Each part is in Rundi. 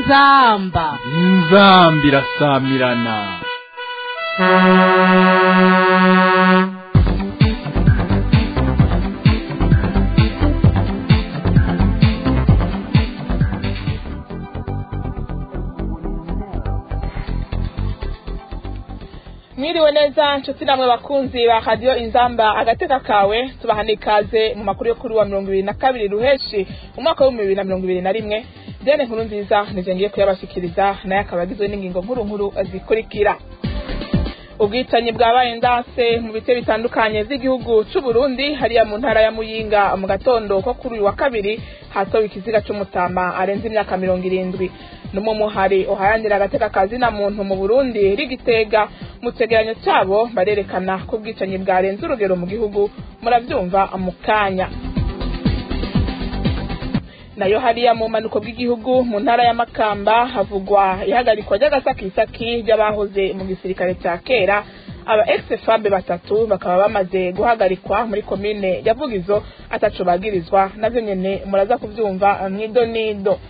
inzamba inzamba irasamirana mwiriwe neza nshuti namwe bakunzi ba radiyo inzamba agateka kawe tubahana ikaze mu makuru yo kuri wa mirongo ibiri na kabiri ruheshi umwaka w'ibihumbi bibiri na mirongo ibiri na rimwe dene nkuru nziza nije ngiye kuyabashikiriza nayo akaba agizwe n'ingingo nkuru nkuru zikurikira ubwicanyi bwabaye ndase mu bice bitandukanye by'igihugu cy'u Burundi hariya mu ntara ya Muyinga mu gatondo ko kuri uyu wa kabiri hatowe ikiziga cy'umutama arenze imyaka mirongo irindwi numwe muhari uharanira agateka kazi na muntu mu Burundi rigitega mu cegeranyo cyabo barerekana ko ubwicanyi bwarenze urugero mu gihugu murabyumva mu kanya nayo hariya mu manuko bw'igihugu mu ntara ya Makamba havugwa ihagarikwa ry'agasakisaki ry'abahoze mu gisirikare cya kera aba ex-fabe batatu bakaba bamaze guhagarikwa muri komine ya Vugizo ataco bagirizwa navyo nyene muraza kuvyumva mwido nido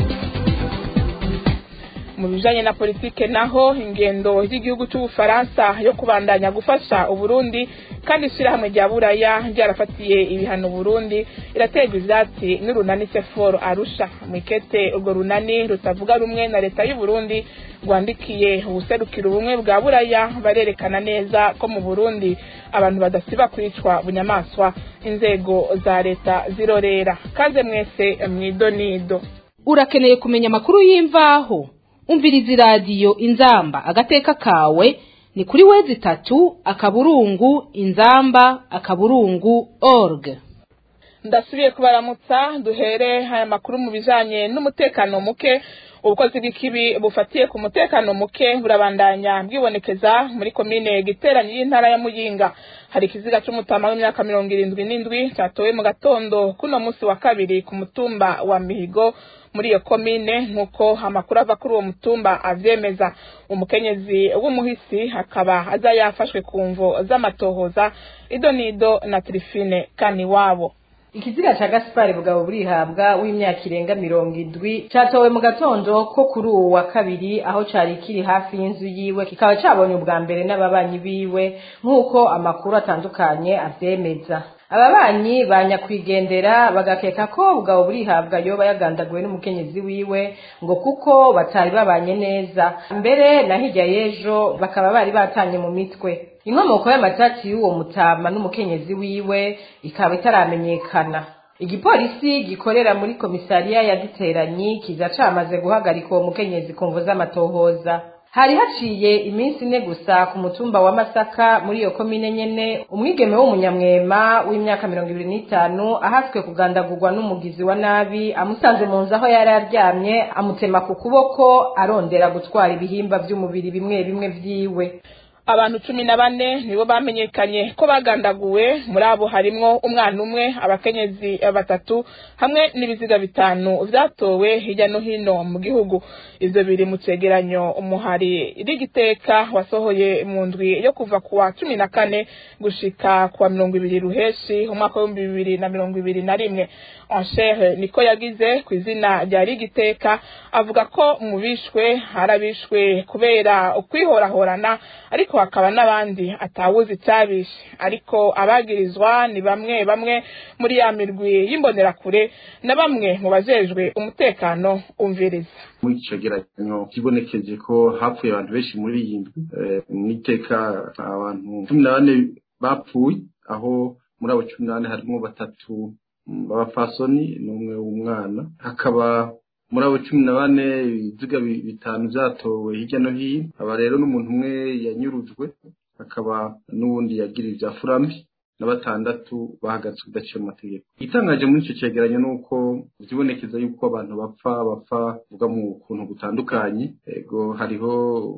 mu bijanye na politike naho ingendo y'igihugu cy'ubufaransa yo kubandanya gufasha uburundi kandi ishirahamwe rya buraya ryarafatiye ibihano burundi iraterwa ivyatsi n'urunani seforo arusha mwikete urwo runani rutavuga rumwe na leta y'uburundi rwandikiye ubuserukira ubumwe bwa buraya barerekana neza ko mu burundi abantu badasiba kwicwa bunyamaswa inzego za leta zirorera kaze mwese mwidonido urakeneye kumenya amakuru y'imvaho umviriza iradiyo inzamba agateka kawe ni kuri wezi itatu akaburungu inzamba akaburungu org ndasubiye kubaramutsa duhere aya makuru mu bijanye n'umutekano muke ubukozi bw'ikibi bufatiye ku mutekano muke burabandanya bwibonekeza muri komine giteranyi y'intara ya muyinga hari ikiziga c'umutama w'imyaka mirongo irindwi n'indwi catowe mu gatondo kuno musi wa kabiri ku mutumba wa mihigo muri iyo komine nk'uko amakuru ava kuri uwo mutumba avyemeza umukenyezi w'umuhisi akaba aza yafashwe ku mvo z'amatohoza idonido na trifine kaniwabo ikiziga ca gaspari bugabo burihabwa w'imyaka irenga mirongo indwi catowe mu gatondo ko kuri uwo wa kabiri aho cari kiri hafi y'inzu yiwe kikaba cabonye ubwa mbere n'ababanyi biwe nk'uko amakuru atandukanye avyemeza ababanyi banyakwigendera bagakeka ko bugabo burihabwa yoba yagandaguwe n'umukenyezi wiwe ngo kuko batari babanye neza mbere na hirya y'ejo bakaba bari batanye mu mitwe inkomoko y'amatati y'uwo mutama n'umukenyezi wiwe ikaba itaramenyekana igipolisi gikorera muri komisariya ya giteranyi kiza camaze guhagarika uwo mukenyezi ku mvu z'amatohoza hari haciye iminsi ine gusa ku mutumba wa masaka muri iyo komine nyene umwigeme w'umunyamwema w'imyaka mirongo ibiri n'itanu ahatswe kugandagurwa n'umugizi wa nabi amusanze mu nzu aho yari aryamye amutema ku kuboko arondera gutwara ibihimba vy'umubiri bimwe bimwe vyiwe abantu cumi na bane nibo bamenyekanye ko bagandaguwe muri abo harimwo umwana umwe abakenyezi batatu hamwe n'ibiziga bitanu vyatowe hirya no hino mu gihugu ivyo biri mu cegeranyo umuhari rigiteka wasohoye mu ndwi yo kuva ku wa cumi na kane gushika ku wa mirongo ibiri ruheshi umwaka w'ibihumbi bibiri na mirongo ibiri na rimwe anshere niko yagize ku izina rya rigiteka avuga ko mu bishwe harabishwe kubera ukwihorahorana ariko hakaba n'abandi atawuzi icyabishe ariko abagirizwa ni bamwe bamwe muri ya mirwi y'imbonerakure na bamwe mu bajejwe umutekano umviriza muri ico cegeranyo kibonekeje ko hapfuye abantu benshi muri iyi ndwi mwiteka abantu cumi na bane bapfuye aho muri abo cumi na bane harimo batatu b'abapfasoni n'umwe w'umwana hakaba muri abo cumi na bane ibiziga bitanu vyatowe hirya no hino aba rero n'umuntu umwe yanyurujwe hakaba n'uwundi yagira ivya furambi na batandatu bahagaritswe udaciye mu mategeko igitangaje muri ico cegeranyo ni uko vyibonekeza yuko abantu bapfa bapfa vuga mu kuntu gutandukanye ego hariho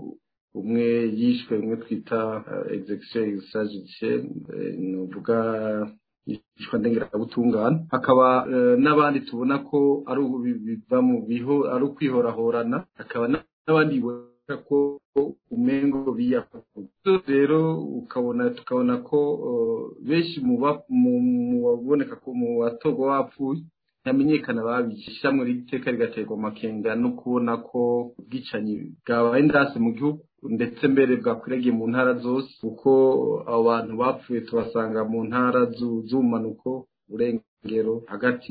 umwe yishwe umwe twita execution extrajudiciaire novuga yishwa ndengerabutungane hakaba n'abandi tubona ko ari biva mu biho ari ukwihorahorana hakaba n'abandi bibona ko umengo biyakuye rero ukabona tukabona ko benshi mu baboneka ko mu batorwa bapfuye ntamenyekana babishe ishyirahamwe ry'iteka rigaterwa amakenga no kubona ko ubwicanyi bwabaye ndase mu gihugu ndetse mbere bwakwiragiye mu ntara zose kuko abo bantu bapfuye tubasanga mu ntara z'ubumanuko urengero hagati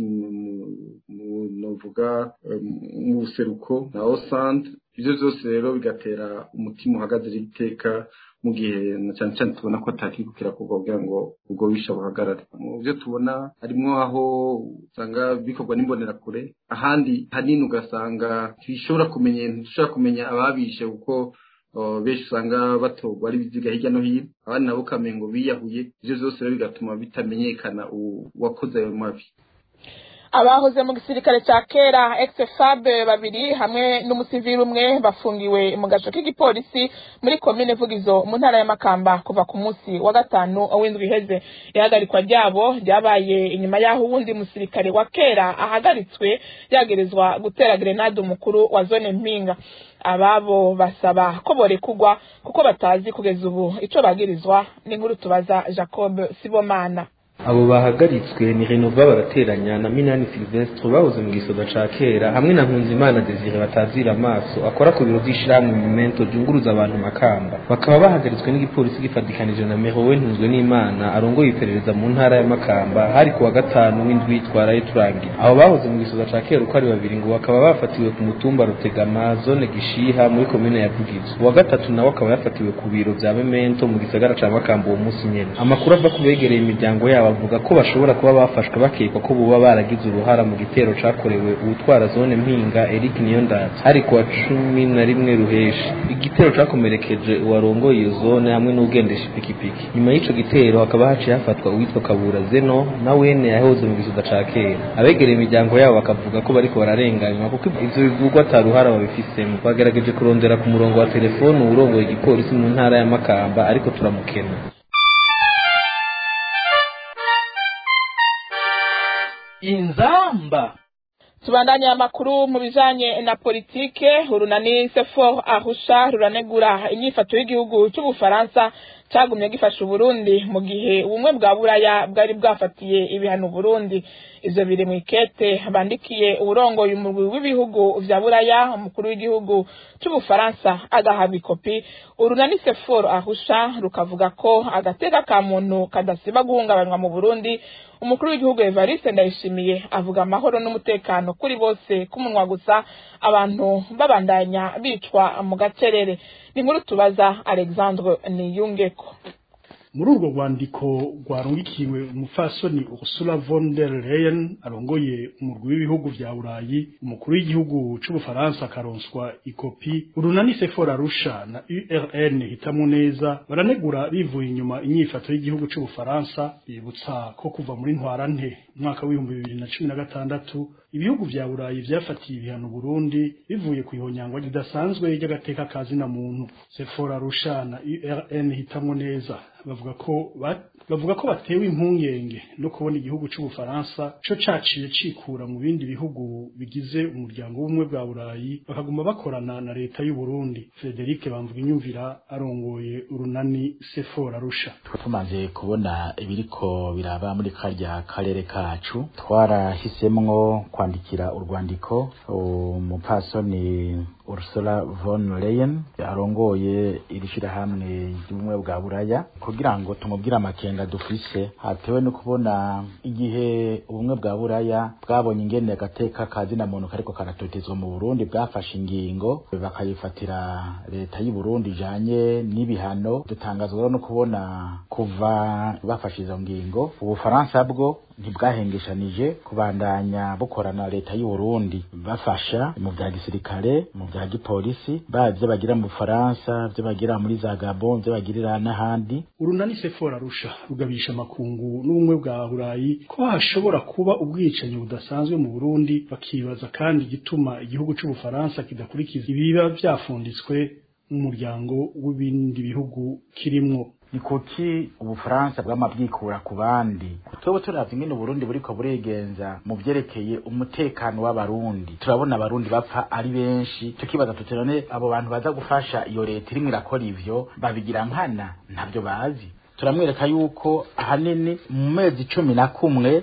mu novuga mu buseruko na osante ibyo byose rero bigatera umutima uhagaze iteka mu gihe na cyane cyane tubona ko atakikukira kuva kugira ngo ubwo bisha buhagarare mu byo tubona harimo aho usanga bikorwa n'imbonerakure ahandi hanini ugasanga ntibishobora kumenya ntishobora kumenya ababishe kuko benshi usanga batorwa ari ibiziga hirya no hino abandi nabo ukamenya ngo biyahuye ibyo byose rero bigatuma bitamenyekana uwakoze ayo mabi abahoze mu gisirikare cya kera ex-fab babiri hamwe n'umusivili umwe bafungiwe mu gace k'igipolisi muri komine vugizo mu ntara y'amakamba kuva ku munsi wa gatanu w'indwi iheze ihagarikwa ryabo ryabaye inyuma y'aho uwundi musirikare wa kera ahagaritswe yagerezwa gutera grenade umukuru wa zone mpinga ababo basaba ko borekugwa kuko batazi kugeza ubu ico bagirizwa n'inkuru tubaza jacob sibomana abo bahagaritswe ni renova barateranya na minani silvestre bahoze mu gisoda ca kera hamwe na nkunzimana desire batazira amaso akora ku biro vy'ishirahamwe momento ryunguruza abantu makamba bakaba bahagaritswe n'igipolisi gifatikanije na merowe ntunzwe n'imana arongoye iperereza mu ntara ya makamba hari ku wa gatanu w'indwi twaraye turangira abo bahoze mu gisoda ca kera uko ari babiri ngo bakaba bafatiwe ku mutumba rutegama zone gishiha muri komine ya vugizo uwa gatatu nawe akaba yafatiwe ku biro vya memento mu gisagara ca makamba uwo munsi nyene amakuru ava ku begereye imiryango yabo bavuga ko bashobora kuba bafashwe bakekwa ko buba baragize uruhara mu gitero cakorewe uwutwara zone mpinga Eric Niyondatsi hari kuwa cumi na rimwe ruheshi igitero cakomerekeje uwarongoye iyo zone hamwe n'ugendesha ipikipiki nyuma y'ico gitero hakaba haciye hafatwa uwitwa Kabura Zeno na wene yahoze mu gisoda ca kera abegereye imiryango yabo bakavuga ko bariko bararenganywa kuko ivyo bivugwa ata ruhara babifisemo bagerageje kurondera ku murongo wa telefone uwurongoye igipolisi mu ntara ya Makamba ariko turamukena inzamba tubandanye amakuru mu bijanye na politike urunani sefor ahusha ruranegura inyifato y'igihugu c'ubufaransa cagumye gifasha uburundi mu gihe ubumwe bwa buraya bwari bwafatiye ibihano uburundi ivyo biri mw'ikete bandikiye uburongoye umurwi w'ibihugu vya buraya umukuru w'igihugu c'ubufaransa agahabwa ikopi urunani sefor ahusha rukavuga ko agateka ka muntu kadasiba guhungabanywa mu burundi umukuru w'igihugu evariste ndayishimiye avuga amahoro n'umutekano kuri bose k'umunwa gusa abantu babandanya bicwa mu gacerere ni nkuru tubaza alexandre niyungeko muri urwo rwandiko rwarungikiwe umufasoni Ursula von der Leyen arongoye umurwi w'ibihugu vya Burayi umukuru w'igihugu c'ubufaransa akaronswa ikopi urunani Sephora Arusha na URN hitamu neza baranegura bivuye inyuma inyifato y'igihugu c'ubufaransa bibutsa ko kuva muri ntwarante umwaka w'ibihumbi bibiri na cumi na gatandatu ibihugu vya Burayi vyafatiye ibihano Burundi bivuye ku ihonyangwa ridasanzwe ry'agateka ka zina muntu Sephora Arusha na URN hitamu neza bavuga ko bavuga ko batewe impungenge no kubona igihugu c'ubufaransa co caciye cikura mu bindi bihugu bigize umuryango w'ubumwe bwa burayi bakaguma bakorana na leta y'u Burundi Frederic bamvuga inyumvira arongoye urunani Sephora Arusha tumaze kubona ibiriko biraba muri karya karere kacu twarahisemwo kwandikira urwandiko umupasoni Ursula von Leyen arongoye iri shirahamwe ry'ubumwe bwa buraya kugira ngo tumubwire amakenga dufise hatewe no kubona igihe ubumwe bwa buraya bwabonye ingene agateka kazina muntu kariko karatotezwa mu Burundi bwafashe ingingo bakayifatira leta y'u Burundi ijanye n'ibihano dutangazwa no kubona kuva bafashe izo ngingo ubufaransa bwo ntibwahengeshanije kubandanya bukorana leta y'u Burundi bafasha mu bya gisirikare mu bya gipolisi bavyo bagira mu Faransa byo bagira muri za Gabon byo bagirira n'ahandi urunani Sephora Arusha rugabisha makungu n'ubumwe bwa Burayi ko hashobora kuba ubwicanyi budasanzwe mu Burundi bakibaza kandi igituma igihugu c'ubufaransa kidakurikiza ibiba vyafunditswe mu muryango w'ibindi bihugu kirimwo ni kuki ubufaransa bwama bwikura ku bandi twebwe turavye ingene uburundi buriko burigenza mu vyerekeye umutekano w'abarundi turabona abarundi bapfa ari benshi tukibaza tuti none abo bantu baza gufasha iyo leta irimwo irakora ivyo babigira nkana ntavyo bazi turamwereka yuko ahanini mu mezi cumi na kumwe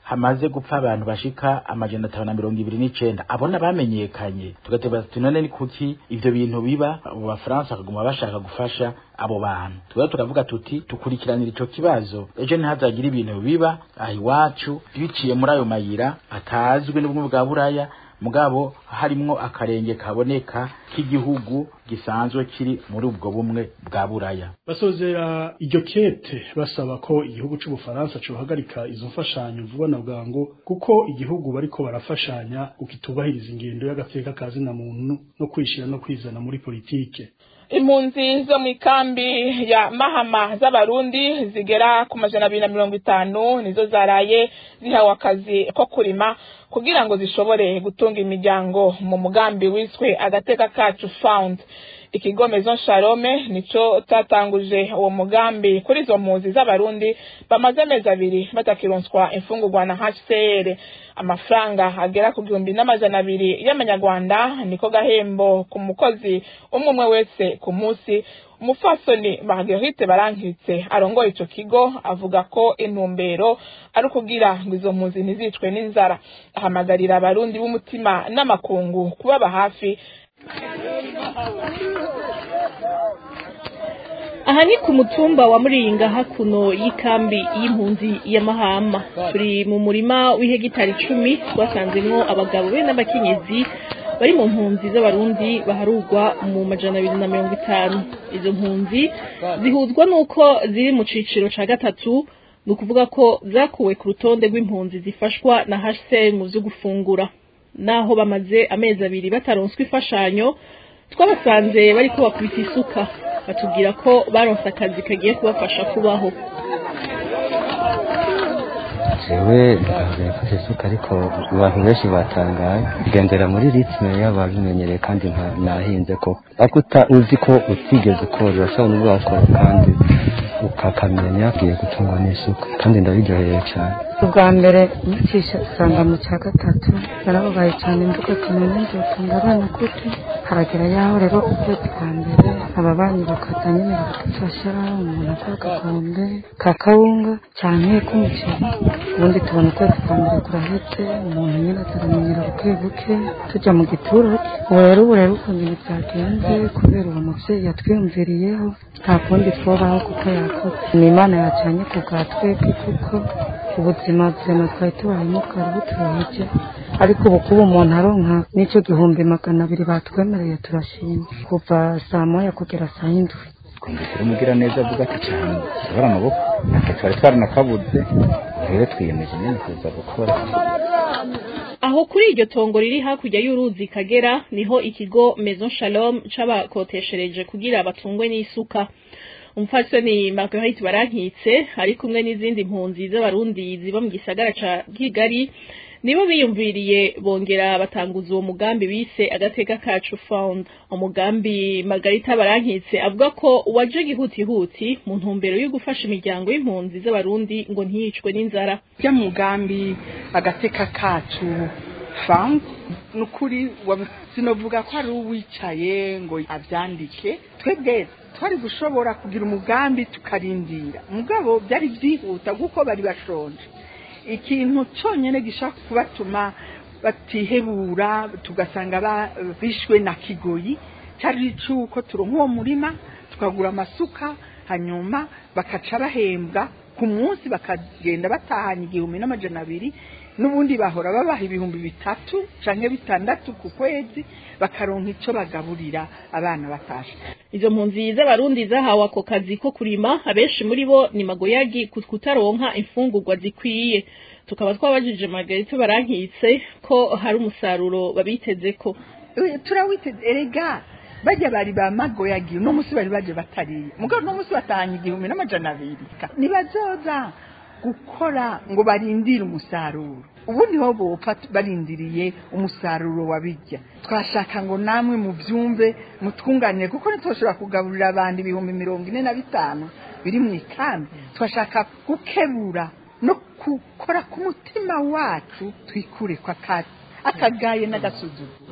hamaze gupfa abantu bashika amajana atanu na mirongo ibiri n'icenda abona bamenyekanye tugateba tuti none ni kuki ivyo bintu biba abo bafaransa bakaguma bashaka gufasha abo bantu tuba turavuga tuti tukurikiranira ico kibazo ejo ntihazagire ibintu biba aha iwacu biciye muri ayo mayira atazwi n'ubumwe bwa buraya mugabo harimwo akarenge kaboneka k'igihugu gisanzwe kiri muri ubwo bumwe bwa buraya basozera iryo kete basaba ko igihugu c'ubufaransa cohagarika izo mfashanyo vuba na bwangu kuko igihugu bariko barafashanya ukitubahiriza ingendo y'agateka ka zina muntu no kwishira no kwizana muri politike impunzi zo mu ikambi ya mahama z'abarundi zigera ku majana abiri na mirongo itanu nizo zaraye zihawe akazi ko kurima kugira ngo zishobore gutunga imiryango mu mugambi wiswe agateka kacu found ikigo Maison Shalome nico tatanguje uwo mugambi kuri izo mpunzi z'abarundi bamaze amezi abiri batakironswa imfungurwa na HCR amafaranga agera ku gihumbi n'amajana abiri y'amanyarwanda niko gahembo ku mukozi umwe umwe wese ku munsi umufasoni Marguerite barankitse arongoye ico kigo avuga ko intumbero ari ukugira ngo izo mpunzi ntizicwe n'inzara ahamagarira abarundi b'umutima n'amakungu kubaba hafi aha ni ku mutumba wa muringa hakuno y'ikambi y'impunzi ya mahama turi mu murima w'ihegitari icumi twasanzemwo abagabo be n'abakenyezi bari mu mpunzi z'abarundi baharugwa mu majana abiri na mirongo itanu izo mpunzi zihuzwa n'uko ziri mu ciciro ca gatatu ni ukuvuga ko zakuwe ku rutonde rw'impunzi zifashwa na hcr mu vyo gufungura naho bamaze amezi abiri bataronswa imfashanyo twabasanze bariko bakubita isuka batubwira ko baronse akazi kagiye kubafasha kubaho jewe ndahagaze mfashe isuka ariko abantu benshi batangaye kugendera muri ritme y'ababimenyereye kandi nahinze ko ariko uzi ko utigeze ukora urashobora n'ubwo wakora kandi ukakamenya agiye gutungwa n'isuka kandi ndabiryoheye cyane ubwa mbere nyicisha usanga mu cya gatatu narababaye cyane mvuga ati none nzotunga abana gute haragera yaho rero ukwezi kwa mbere aba banyi bakaza nyine bakadufasha umuntu akora agakombe ka kawunga cyane k'umuceri ubundi tubona ukwezi kwa mbere kurahetse umuntu nyine ataramenyera buke buke tujya mu giturage ubu rero ubu rero ukuntu ibintu byagenze kubera uwo mubyeyi yatwiyumviriyeho nta kundi twobaho kuko yakoze ni imana yacanye ku bwa twebwe kuko ubuzima buzima twari tubayemo bwari buturoheje ariko ubu kuba umuntu aronka n'icyo gihumbi magana abiri batwemereye turashima kuva saa moya kugera saa yindwi twumvise umugira neza avuga ati cyane tubara amaboko ati twari twaranakabuze rero twiyemeje nyine kuza gukora aho kuri iryo tongo riri hakurya y'uruzi kagera niho ikigo Maison Shalom c'abakoteshereje kugira batungwe n'isuka umupfasoni Marguerite barankitse ari kumwe n'izindi mpunzi z'abarundi ziba mu gisagara ca Kigali nibo biyumviriye bongera batanguza uwo mugambi bise agateka kacu found umugambi Margarita barankitse avuga ko waje gihutihuti mu ntumbero yo gufasha imiryango y'impunzi z'abarundi ngo ntiyicwe n'inzara ya mugambi agateka kacu found nukuri sinovuga ko ari uwicaye ngo avyandike twebwe twari gushobora kugira umugambi tukarindira mugabo byari byihuta kuko bari bashonje ikintu cyonyine gishaka kubatuma batihebura tugasanga bishwe na kigoyi cyari cy'uko turonka uwo murima tukagura amasuka hanyuma bakaca bahembwa ku munsi bakagenda batahanye igihumbi n'amajana abiri n'ubundi bahora babaha ibihumbi bitatu canke bitandatu ku kwezi bakaronka ico bagaburira abana batashe izo mpunzi z'abarundi zahawe ako kazi ko kurima abenshi muri bo ni magoyagi kutaronka imfungurwa zikwiye tukaba twabajije Margarita barankitse ko hari umusaruro babitezeko turawiteze erega bajya bari ba magoyagi uno munsi bari baje batariye mugabo uno munsi batahanye igihumbi n'amajana abiri nibazoza gukora ngo barindire umusaruro ubundi ho bopfa barindiriye umusaruro wabijya twashaka ngo namwe mubyumve mutwunganire kuko ntitwashobora kugaburira abantu ibihumbi mirongo ine na bitanu biri mu ikambi twashaka gukebura no gukora ku mutima wacu twikure kwa akagaye n'agasuzuguro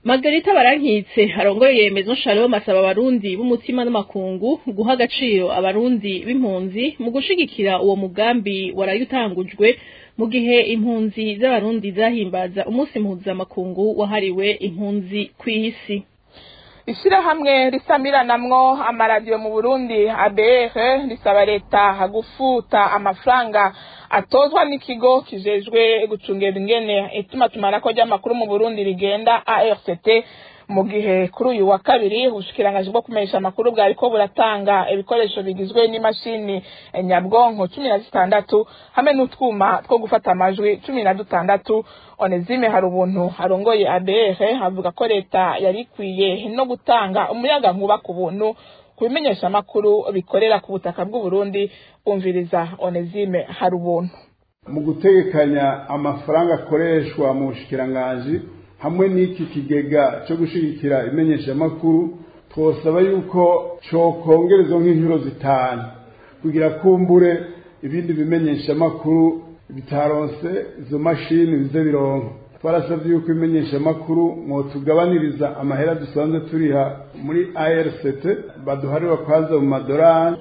Margarita Barankitse arongoye Maison Shalom asaba abarundi b'umutima n'amakungu guha agaciro abarundi b'impunzi mu gushigikira uwo mugambi waraye utangujwe mu gihe impunzi z'abarundi zahimbaza umunsi mpuzamakungu wahariwe impunzi kw'isi ishyirahamwe risamiranamwo amaradiyo mu burundi abr risaba leta gufuta amafaranga atozwa n'ikigo kijejwe gucungera ingene itumatumanako ry'amakuru mu burundi rigenda arct mu gihe kuri uyu wa kabiri ubushikirangaji bwo kumenyesha amakuru bwariko buratanga ibikoresho bigizwe n'imashini nyabwonko cumi na zitandatu hamwe n'utwuma two gufata amajwi cumi na dutandatu onezime hari ubuntu arongoye abr avuga ko leta yari ikwiye no gutanga umuyaga nkuba ku buntu ku bimenyesha amakuru bikorera ku butaka bw'uburundi bumviriza onezime hari ubuntu mu gutegekanya amafaranga akoreshwa mu bushikirangaji hamwe n'iki kigega cyo gushyigikira imenyeshamakuru twosaba yuko cyokongerezwa nk'inshuro zitanu kugira kumbure ibindi bimenyeshamakuru bitaronse izo mashini bize bironka twarasabye yuko imenyeshamakuru mwotugabaniriza amahera dusanzwe turiha muri ARCT baduharira kwanza mu madorari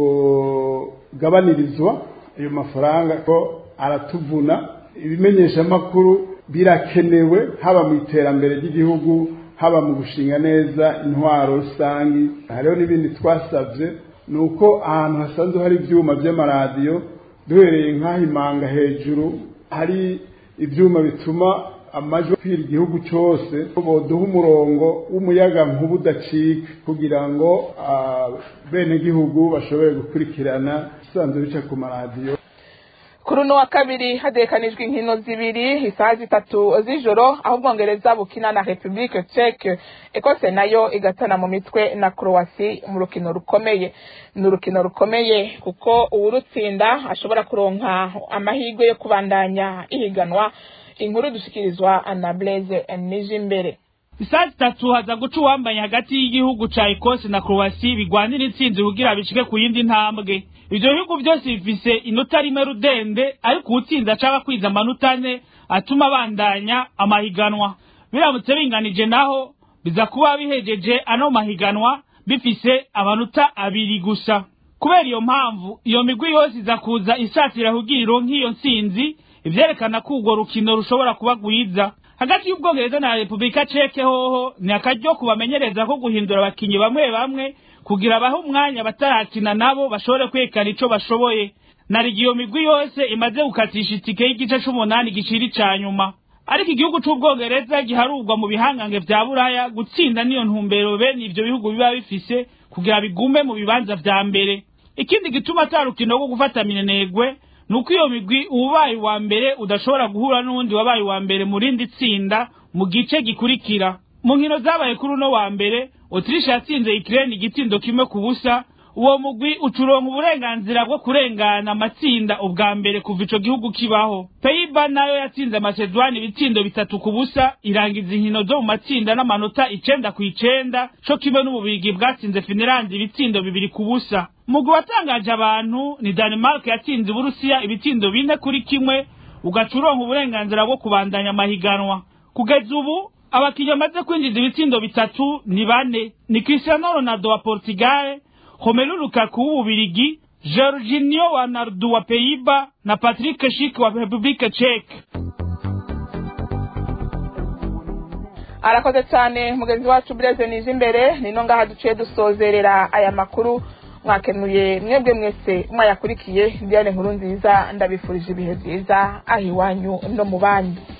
twogabanirizwa ayo mafaranga ko aratuvuna ibimenyeshamakuru birakenewe haba mu iterambere ry'igihugu haba mu gushinga neza intwaro rusangi hariho n'ibindi twasabye ni uko ahantu hasanzwe hari ibyuma by'amaradiyo duhereye nk'ahimanga hejuru hari ibyuma bituma amajwi akwira igihugu cyose boduha umurongo w'umuyaga nkuba udacika kugira ngo abenegihugu bashobore gukurikirana isanzwe bica ku maradiyo kuri uno wa kabiri hadekanijwe inkino zibiri isaha zitatu z'ijoro aho ubwongereza bukina na repubulike ceke ekose nayo igatana mu mitwe na croasi mu rukino rukomeye ni urukino rukomeye kuko uwurutsinda ashobora kuronka amahirwe yo kubandanya ihiganwa inkuru dushikirizwa na blaise nije imbere isaha zitatu haza guca uwambaye hagati y'igihugu ca ekose na croasi bigwanira intsinzi kugira bishike ku yindi ntambwe ivyo bihugu byose bifise inota rimwe rudende ariko uwutsinda acaba kwiza amanota ane atuma abandanya amahiganwa biramutse binganije naho biza kuba bihejeje ano mahiganwa bifise amanota abiri gusa kubera iyo mpamvu iyo migwi yose iza kuza isatira kugira ironke iyo ntsinzi ivyerekana ko urwo rukino rushobora kuba rwiza hagati y'ubwongereza na repubulika ceke hoho ni akaryo kubamenyereza ko guhindura abakinyi bamwe bamwe kugira bahe umwanya batarakina nabo bashobore kwerekana ico bashoboye narigi iyo migwi yose imaze gukatisha itike y'igice c'umunani giciri ca nyuma ariko igihugu c'ubwongereza giharurwa mu bihangange vya buraya gutsinda niyo ntumbero bene ivyo bihugu biba bifise kugira bigume mu bibanza vya mbere ikindi gituma ata rukino rwo gufata minenegwe nuko iyo migwi ubaye wa mbere udashobora guhura n'uwundi wabaye wa mbere mu rindi tsinda mu gice gikurikira mu nkino zabaye kuri uno wa mbere Autriche yatsinze Ukraine igitindo kimwe ku busa uwo mugwi ucuronka uburenganzira bwo kurengana amatsinda ubwa mbere kuva ico gihugu kibaho Peiba nayo yatsinze Macedoine ibitsindo bitatu ku busa irangiza inkino zo mu matsinda n'amanota icenda ku icenda co kimwe n'ububirigi bwatsinze Finland ibitsindo bibiri ku busa mugwi watangaje abantu ni Denmark yatsinze Uburusiya ibitsindo bine kuri kimwe ugaca uronka uburenganzira bwo kubandanya amahiganwa kugeza ubu abakinnyi bamaze kwinjiza ibitsindo bitatu ni bane ni Cristiano Ronaldo wa Portugal Romelu Lukaku w'Ububirigi Jorginho wa Nardu wa Peiba na Patrick Schick wa Republika Czech arakoze cyane mugenzi wacu Blaise nije imbere nino ngaha duciye dusozerera aya makuru mwakenuye mwebwe mwese mwayakurikiye Diane nkuru nziza ndabifurije ibihe byiza aho iwanyu no mu banyu